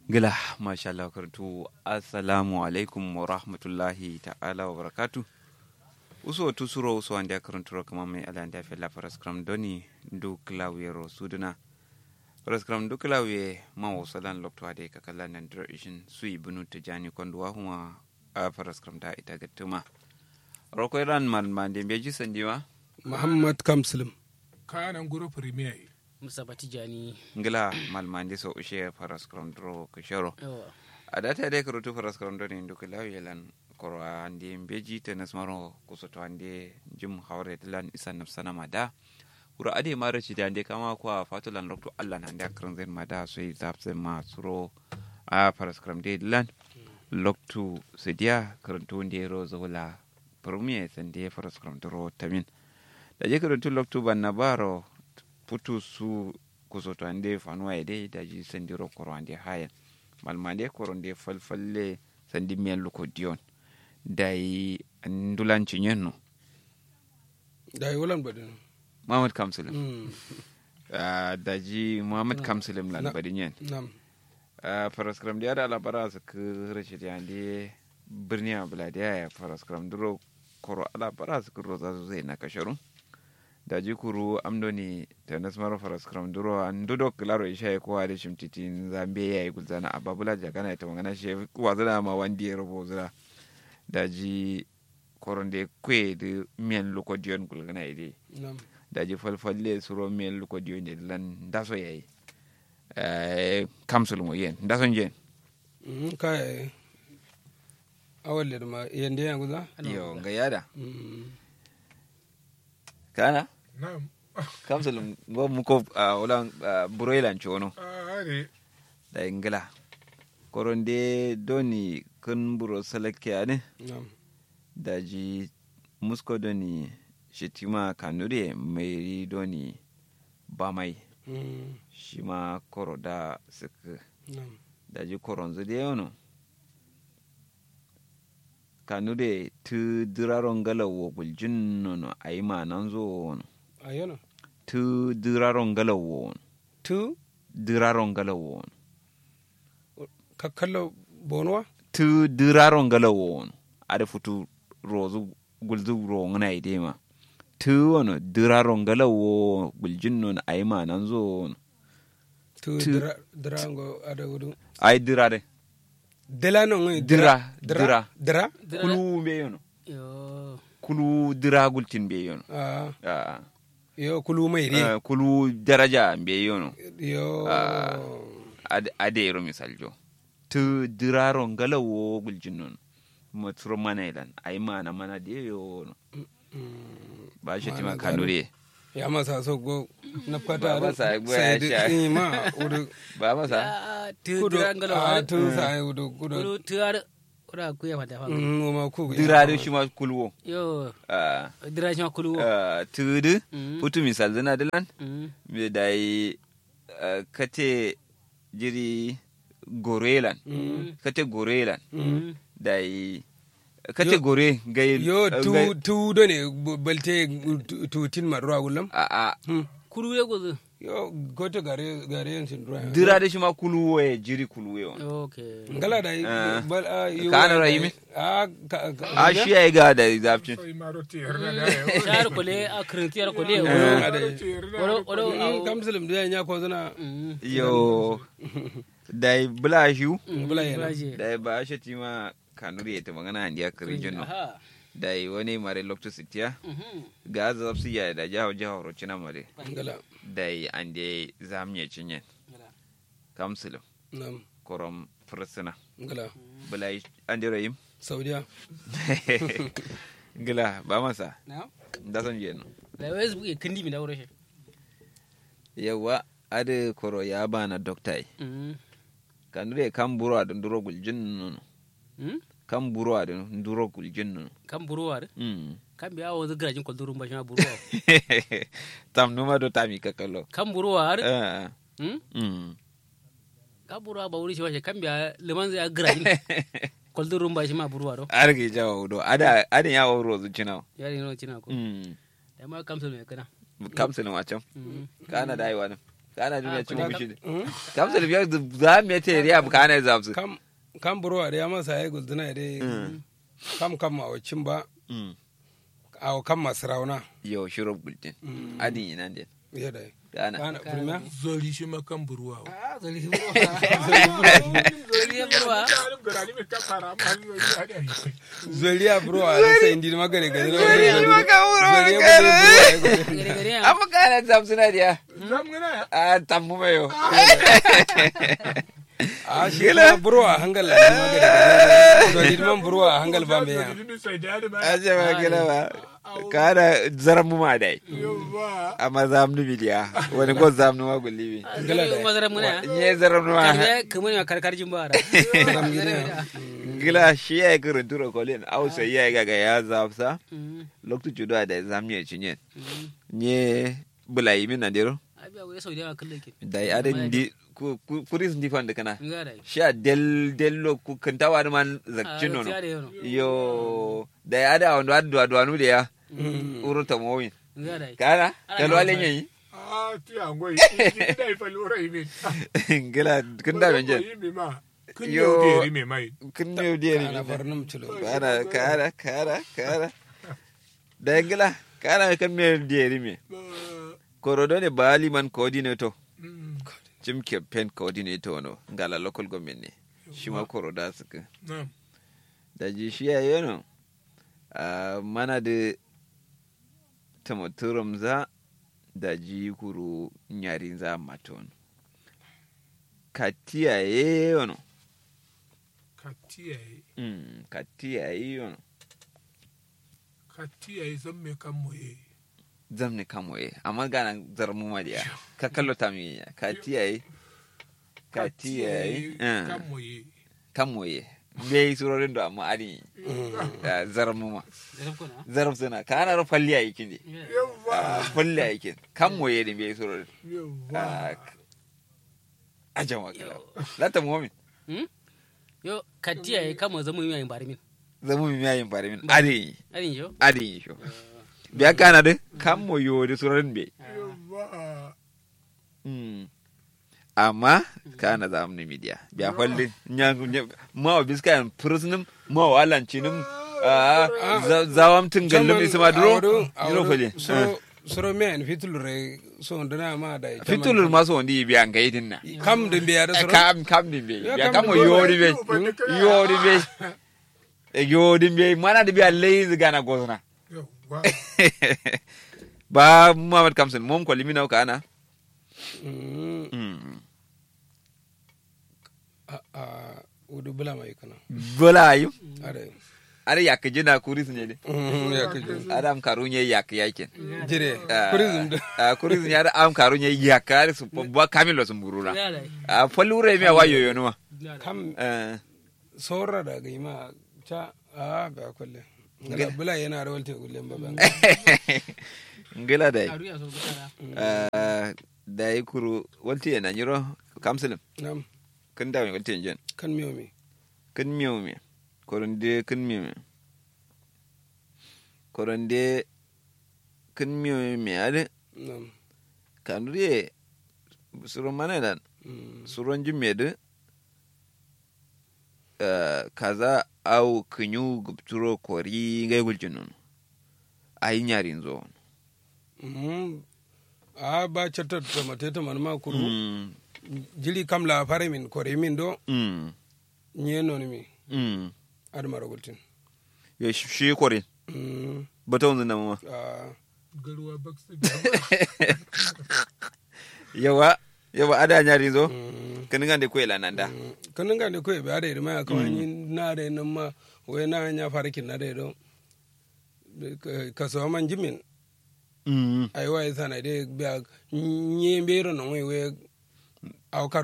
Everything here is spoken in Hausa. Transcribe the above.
gila masha Allah kartu assalamu alaikum wa rahmatullahi ta'ala wa barakatu uso tu suro uso ande karanturo kama mai ala ande fe la faras kram doni du klawiye ro suduna faras kram du klawiye ma wo salan lokto ade ka kala nan dro ishin sui bunu tijani konduwa huma a faras kram da ita gattuma roko iran man mande beji sandiwa muhammad kamslim kanan guro premier Mustapha Tijani. ngila malmande so ushe faras kram dro kishoro Yawa. a data dai karotu faras karondo ne duk lawi lan koro ande beji te nasmaro kusoto ande jim hawre lan isan nafsana mada kuro ade mara ci da ande kama ko a fatulan lokto Allah na ande akran zen mada so yi zapse ma suro a faras karam de lan lokto sedia karanto nde ro zola premier sande faras karam dro tamin da je karanto lokto banna baro putu su kusoto ande fanuwa ede da ji sandiro koro ande hayen malmande koronde falfalle sandi miyan luko dion dai ndulanci nyenno da yi wulan badin mamad kamsulum Mm, Ah, daji mamad kamsulum lan Na- badi nyen nam paraskram da ala bara su ku rashid yande birni abula da ya paraskram duro koro ala bara su kuro za su zai na kasharu daji kuru amdoni ta nasmaro paraskram duro an dudo klaro isha ya kowa da shimtitin zambe ya yi gulzana a babula jagana ita magana shi kuwa zana ma wandi ya rubo zira daji koron da kwe da miyan lokodiyon gulgana ide nam daji falfalle suro miyan lokodiyon da lan daso ya yi kamsul mo yen daso jen Mm, kai awalle da ma yande ya guza yo ga yada Mm, kana nam kamsul bo mu ko wala buroilan chono are da ingila koronde doni kun buro salake ne nam daji musko doni shitima kanure mai doni bamai Mm, shi ma koro da suka nam daji koronzu da yano kanure tu diraron galawo guljin nono a yi ma nan zo wono ayona tu diraron galawo wono tu diraron galawo wono kakkallo bonwa tu diraron galawo wono ada futu rozu gulzu ro ngana idema tu wono diraron galawo guljin nono a yi ma nan zo wono tu Tu- dira dirango ada wudu ai dirare dela no ngi Dira, dira. dira kulu be yono Yo. kulu dira gultin be yono ah Ah. yo kulu mai ri Eh, kulu daraja be yono yo Ah. Ad- adero misal jo tu diraro ngalawo guljin non maturo mana ilan ai mana mana de yo no Mm, ba shi Mana tima gado. kanure ya masa so go na Ba fata masa go ya sai da sha. in ma wudu ba masa Ah, tu kudu dirangalo. a tu sai wudu kudu Kudu tuar. Ora kuya mata fa. Mm, ma ku dirare shi ma kulwo Yo. Ah, Dira shi ma kulu. ah, tudu Mm. putu misal zana dilan Mm. be dai ah, kate jiri gorelan kate gorelan Mm. dai kate gore gai yo gai- tu tu do ne bu- balte tu- tu tin ma ruwa gulam a a Kulu ya gozu. yo goto gare gare yan sin ruwa dirade shi ma kuluwo ya jiri kuluwe on Okay. ngala da Ah. bal a yo Ka ana rahimi? a ka ka- a shi ya yi ga da zafcin so imaro tiyar na da ya Shar kule a kirintiyar kule. Ah, Woro. da- Woro. Woro. Mm, kamsilim da ya ko zuna Mm. yo dai bula shi bula yana Bulaje. dai ba shi ti ma kanuri ya ta magana an diya kare jinno Aha. dai wani mare lokto sitiya Mhm. ga zafsi ya da jawo jawo rocina mare ngala dai an dai zamye cinye kamsilim nam korom fursuna ngala bula an dai rayim saudiya gila ba masa Na? da son je no Da wes buke kindi mi da wuro shi. yawa ade koro ya bana doktai Mm. kanure kan buro adun duro guljin nono Mm. kan buro adun duro guljin nono Kan buruwa da. Mm. Kan biya wa zagirajin kwaldurun ba shi ma buruwa. tam numa do tami kakalo Kan buruwa har. Ah, Mm. mm. Kan buruwa ba wuri shi ba shi kan biya liman zai girajin kwaldurun ba shi ma buruwa do. arge jawo do ada ada ya wo rozu chinaw Ya ne no cina ko. mm Da ma kamsul ne kana. kamsin wacan Mm. kana dai wani kana duniya Ah, ci kuna mu kam- shi Mm. kamsa da biyar za mu te riya bu kana zabsu kam kam burwa da ya masa ya gulduna da kam kam a wacin ba a kam masu rauna yo shiro bulletin adin ina den ya da kana kana firma zori shi ma kan buruwa wa. Ah, zoli burwa. Zoli burwa. Mutanen birane mai kan fara ma zori ya da yi. zoliya burwa da sai indi magare gari na Zoliya wani maka burwa, zoliya kare. burwa ya gari. Gare gare ya. amma kana zabsu na dia Zam gana ya. a tammu mayo a shi kuma burwa a hangal da magare gari zoli man burwa a hangal ba mai ya Zori ni sai da ma. aje ma gina ba kana zaran mu ma dai Yawwa. amma zamnu bidiya wani ko zamnu ma gulli bi Gala da. Mazarar muna ya. nye zaran mu ma Karbe kamar ya karkar jin bara. gila shi ya kirin tura kolin au sai ya ga ga ya zabsa Mm, loktu judo da zamnu ya cinye mm. nye bulai min na dero Abi abu ya sau da yawa kallon ke. da ya da ndi ku ku- kuris ndi fan da kana Nga da. sha del dello ku kantawa da man Ah, zakcino no gaskiya da yano. yo da ya da wando adu adu anu da ya uruta mowin Nga da. kana Ana da yawan wale sa. nyi Ah, ti angoy. Ni dai fa lura yi min. gila kun da benje Yi min ma. Kun Yo. yau da yi mai mai. kun ne di ana ni barnum cilo kana kana kana kana da gila kana kan me di me Ba- korodo ne bali man coordinator Mm. jim campaign coordinator no ngala local government ne shi ma koroda suka Na'am. da ji shi ya yi no a mana da tamaturum za da ji kuru nyarin za maton katiya ye yono Ka tiyaye. mm, katiya ye yono Ka tiyaye zan me kan moye. zam ne kamo ye amma gana zarmu ma diya ka kallo ta mi ya katiya ye katiya ye Kan moye. kamo ye bai surorin da amma ari da zarmu ma Da kuna. zarf suna kana ro falli ayi kindi Yawwa. falli ayi kin kamo ye din bai surorin Yawwa. a jama kala lata muhammin Hmm? Yo katiya ya kama zama yi yayin bari min. zamu mi yayin bare min ade Arin yo. ade sho biya kana de kamo yo de surorin be Yawwa. mm amma kana za mu media biya falli nyangu ma wa biska prisonum ma wa lancinim zawam tin gallum isma duro duro fali so soro me en fitulure so ndana ma da fitulur maso ndi biya ngai din na kam de biya da soro kam kam din be Ya biya kam kamo din be. yori be yori be yori be mana da biya lazy gana gozna Yawwa. ba Muhammad Kamsin mom ko limina ka ana Mm, mm a a udu bula mai kana bola ayu are are yak jina kuris ne de Mm, ya kaje adam karunye yak yakin jire Ah, tourism da ah, kuris ne ada am karunye yak are su ba kamilo sun burura Nga da. a falure me wayo yo numa Nga da. kam eh sora da ga ma ta a ba kulle ngala bula yana da walte kulle ba ban ngila dai Aru ya so bukara. Ah, dai kuru walti yana nyiro kamsilim nam kun dawo walti jen kan miyo mi kun miyo me koronde kun miyo me koronde kun miyo me ade nam kanuriye suron mana dan Mm, suron jimmede kaza au kinyu gubturo kori ngai guljinon ayi nyarin zo mm, a ba chatta to mate to man ma kuru mm jili kam la fare min kore min do mm nye non mi mm ad mara gultin yo shi kori Mm, bata wanzu na mama a Garuwa baksa. yawa yawa ada nyarin zo mm, kanin gande ko ila nanda mm. kanin ga ne ko be ade ma ka wani na de nan ma we na nya fare kin na de do ka so man jimin mm ai wa isa na de be nye be ro no we we aw